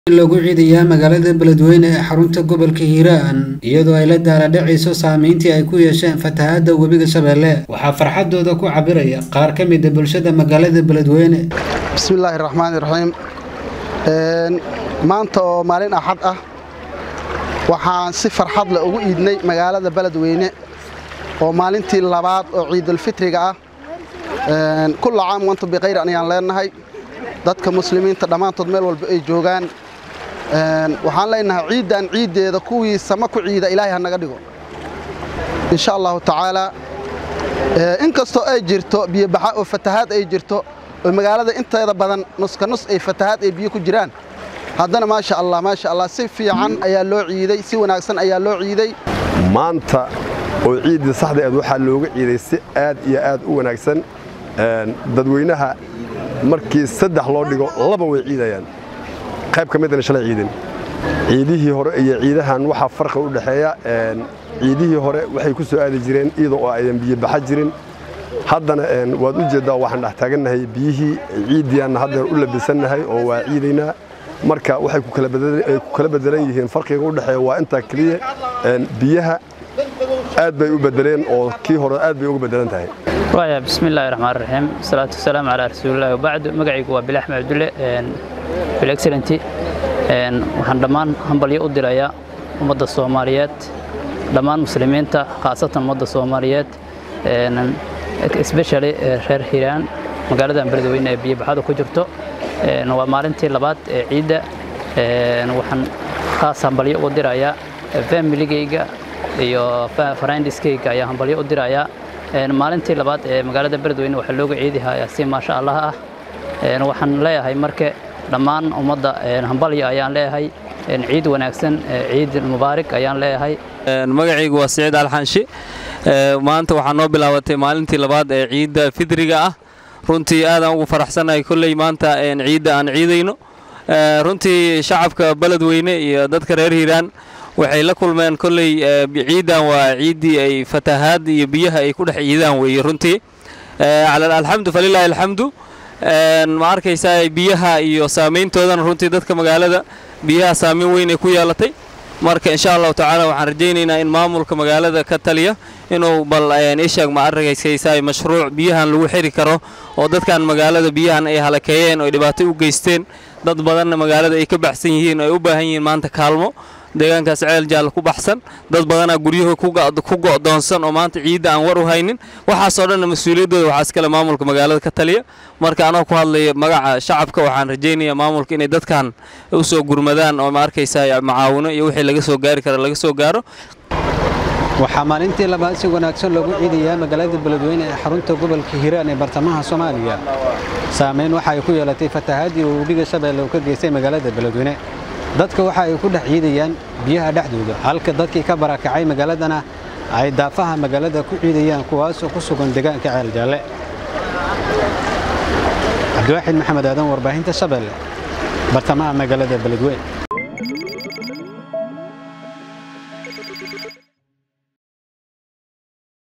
lagu ciidayaa magaalada beledweyne ee xarunta gobolka hiiraan iyadoo ay la daaladhacayso saameyntii ay ku yeesheen fatahaadda webiga shabeelle waxaa farxadooda ku cabiraya qaar ka mida bulshada magaalada beledweyne bismillaahi raxmaani raxiim maanta oo maalin axad ah waxaan si farxad leh ugu iidnay magaalada beledweyne oo maalintii labaad oo ciidulfitriga ah kulla caam wantu bikhayr ayaan leenahay dadka muslimiinta dhammaantood meel walba ay joogaan waxaan leenahay ciiddan ciiddeeda kuwii sama ku ciida ilaahay ha naga dhigo insha allahu tacaalaa inkastoo ay jirto biyobaxa oo fatahaad ay jirto oo magaalada inteeda badan nuska nus ay fatahaad ay biyo ku jiraan haddana maasha allah maasha allah si fiican ayaa loo ciiday si wanaagsan ayaa loo ciiday maanta oo ciiddii saxda eed waxaa looga ciiday si aad iyo aad u wanaagsan dadweynaha markii saddex loo dhigo laba way ciidayaan qayb ka midana shalay ciidin ciidihii hore iyo ciidahan waxaa farqi u dhexeeya ciidihii hore waxay ku soo aadi jireen iyadoo oo aydan biyo baxa jirin haddana waad u jeeddaa waxaan dhex taagannahay biyihii ciiddiyaanna haddeer u labisannahay oo waa ciidaynaa marka waxay ku kala bedelan yihiin farqiga u dhexeeya waa intaa keliya biyaha aad bay u bedeleen oo kii hore aad bay uga bedelan tahay waaya bismillaahi raxmaan raxiim salaatu wasalaamu calaa rasuulillahi wabacdu magacaygu waa bilax maxamudulle bil excellenty waxaan dhammaan hambalyo u dirayaa ummadda soomaaliyeed dhammaan muslimiinta khaasatan ummadda soomaaliyeed especially reer hiiraan magaaladan beledweyne ee biyobaxada ku jirto waa maalintii labaad ee ciidda waxaan kaas hambalyo u dirayaa familigayga iyo farandiskayga ayaa hambalyo u dirayaa maalintii labaad ee magaalada beledweyne waxaa looga ciidihayaa si maasha allah ah waxaan leeyahay marke dhammaan ummadda hambalyo ayaan leeyahay ciid wanaagsan ciid mubaarig ayaan leeyahay magacaygu waa siciid alxanshi maanta waxaa noo bilaabatay maalintii labaad ee ciidda fidriga ah runtii aadaan ugu faraxsannahay kolley maanta ciidda aan ciidayno runtii shacabka beledweyne iyo dadka reer hiiraan waxay la kulmeen kolley ciiddan waa ciiddii ay fatahaad iyo biyaha ay ku dhex ciidaan weeye runtii alxamdu falilaahi alxamdu ma arkaysaa biyaha iyo saameyntoodan runtii dadka magaalada biyaha saameyn weyn ay ku yeelatay marka insha allahu tacaala waxaan rajaynaynaa in maamulka magaalada ka taliya inuu bal ishaag ma arkaysaysaa mashruuc biyahan lagu xiri karo oo dadkan magaalada biyahan ay halakeeyeen oo ay dhibaato u geysteen dad badanna magaalada ay ka baxsan yihiin oo ay u baahan yihiin maanta kaalmo deegaankaas ceel jaalla ku baxsan dad badanaa guryaha ku go'doonsan oo maanta ciidda aan war u haynin waxaasoo dhanna mas-uuliyaddooda waxaa iskale maamulka magaalada ka taliya marka anoo ku hadlaya magaca shacabka waxaan rajaynayaa maamulka inay dadkan u soo gurmadaan oo ma arkaysaa macaawino iyo wixii laga soo gaari kara laga soo gaaro waxaa maalintii labaad si wanaagsan loogu ciidayaa magaalada beledweyne ee xarunta gobolka hiiraan ee bartamaha soomaaliya saameyn waxa ay ku yeelatay fatahaadii uu webiga shabeelle uu ka geystay magaalada beledweyne dadka waxa ay ku dhex ciidayaan biyaha dhexdooda halka dadkii ka barakacay magaaladana ay daafaha magaalada ku ciidayaan kuwaasoo ku sugan deegaanka ceel jaalle cabdiwaaxid maxamed aadan warbaahinta shabeelle bartamaha magaalada beledweyne